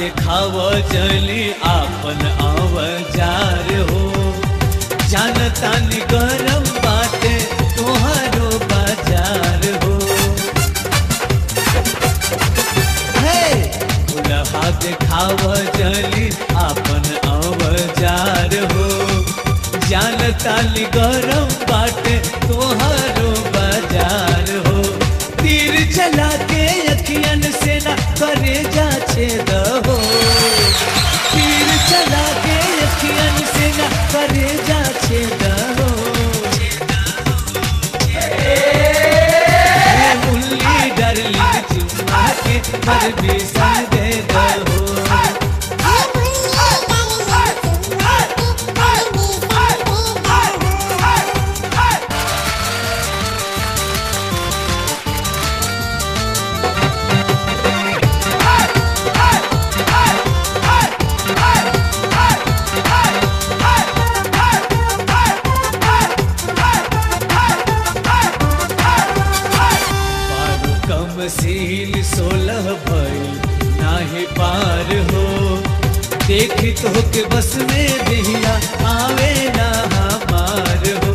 देखाव जली आपन अवजार हो जानता नि गरम बाटे तोहारो बाजार हो हे खुलहा देखाव जली आपन अवजार हो जानता नि गरम बाटे तोहारो बाजार हो तीर चला के अखियन से ना करे जा छेद हो तीर चला के अखियन से ना करे जा छेद हो हे मुल्ली डरली चुम्मा के हर बिसन दे दहो पार कम सील सोलह भइल नाहे पार हो देखी तो के बस में दिहिया आवे ना हमार हो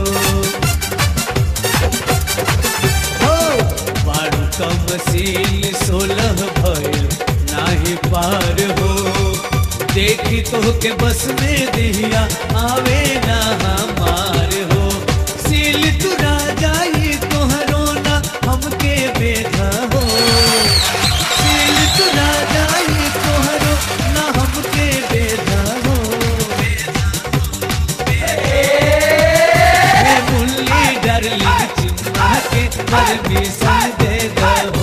हो पार कम सील सोलह भइल नाहे पार हो देखी तो के बस में दिहिया आवे ना हमार हो सील तू राजा ही तोहरो ना हमके बेधा हो सील तू राजा ही तोहरो ना हमके बेधा हो हे मुल्ली डरली चुम्मा के हर बिसन दे दहो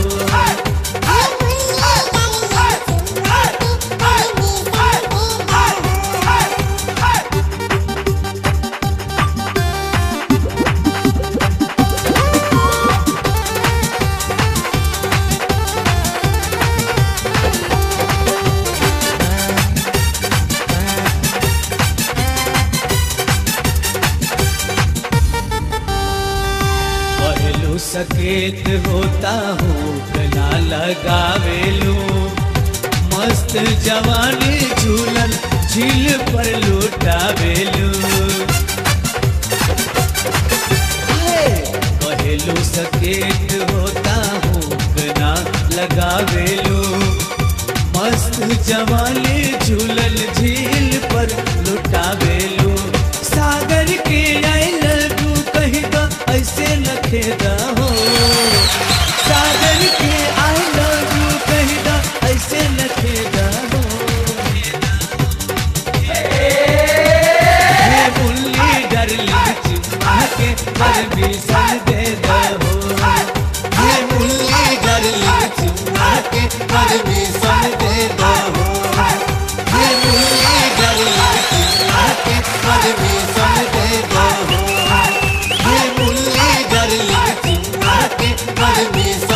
पहलू सकेत होता हूँ गला लगावेलू मस्त जवानी झूलन झील पर लुटावेलू हाय, पहलू सकेत होता हूँ गला लगावेलू मस्त जवानी झूलन झील पर लुटावेलू सागर के आई लव यू कही तो ऐसे न खेदा हो सागर के आई लव यू कही तो ऐसे न खेदा हो हे मुल्ली डरली चुम्मा के पर बिसन दे दहो हे मुल्ली डरली चुम्मा के पर बिसन दे दहो हे मुल्ली डरली चुम्मा के पर बिसन दे दहो हे मुल्ली डरली चुम्मा के पर बिसन